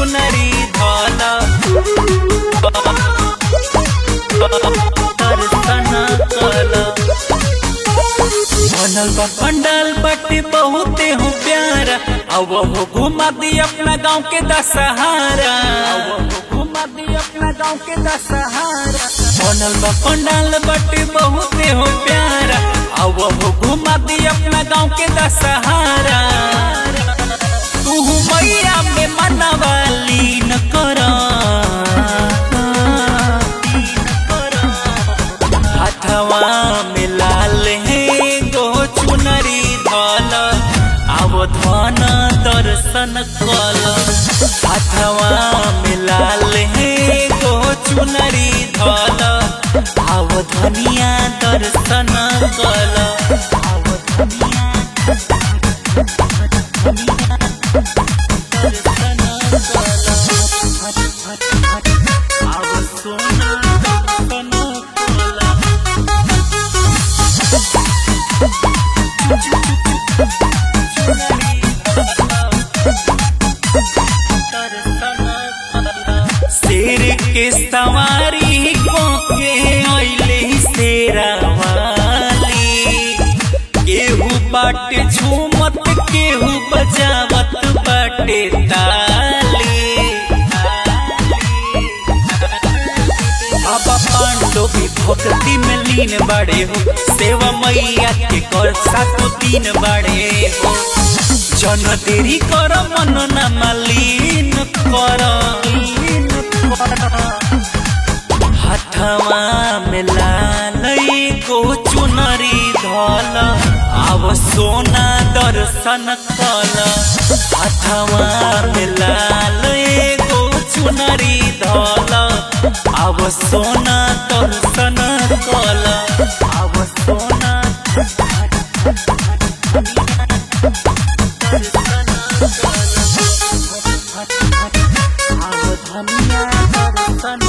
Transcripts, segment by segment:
चुनरी धल दर्शन कल बनल बा पंडाल बाटे बहुते हो प्यारा अब हो घुमा दी अपना गांव के दशहारा अब हो घुमा दी अपना गांव के दशहारा बनल बा पंडाल बाटे बहुते हो प्यारा अब हो घुमा दी अपना गांव के दशहारा तू मैया में मनवा लीन कर हथवा में लाल है गो चुनरी धल आव धन दर्शन कल हथवा में लाल है गो चुनरी धल आव धनिया दर्शन कल आव धनिया दर्शन कल आव सोना दर्शन कल शेर के सवारी को के अइले शेरा वाली केहू बाटे झूमत केहू बजावत बाटे ताली अब पांडो भी भक्ति में लीन बड़े हो सेवा मैया के कर सातो दिन बड़े हो जन देरी कर मन न मलिन कर हथवा में लाल को चुनरी धल आव सोना दर्शन कल हथवा में लाल को चुनरी धल आव सोना दर्शन कल आव सोना आव धनिया दर्शन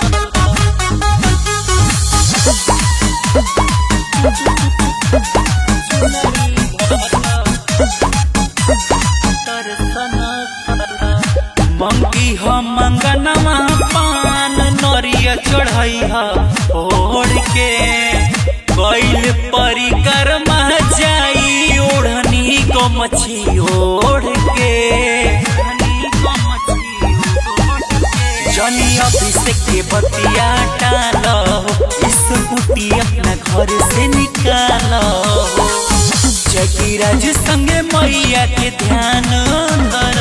मंगी हम मंगनवा पान नरिया चढ़ई ओढ़ के कैल परिक्रमा जाई ओढ़नी को मछी ओढ़ के जनी अभिषेक के बतिया डालो इस कुटी अपना घर से निकालो जगीराज संगे मैया के ध्यान धर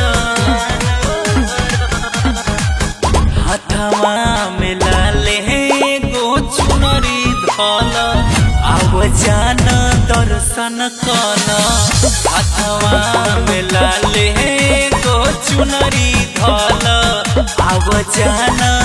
हथवा में लाले गो चुनरी धल आव जान दर्शन कल हथवा में लाले गो चुनरी धल आव जान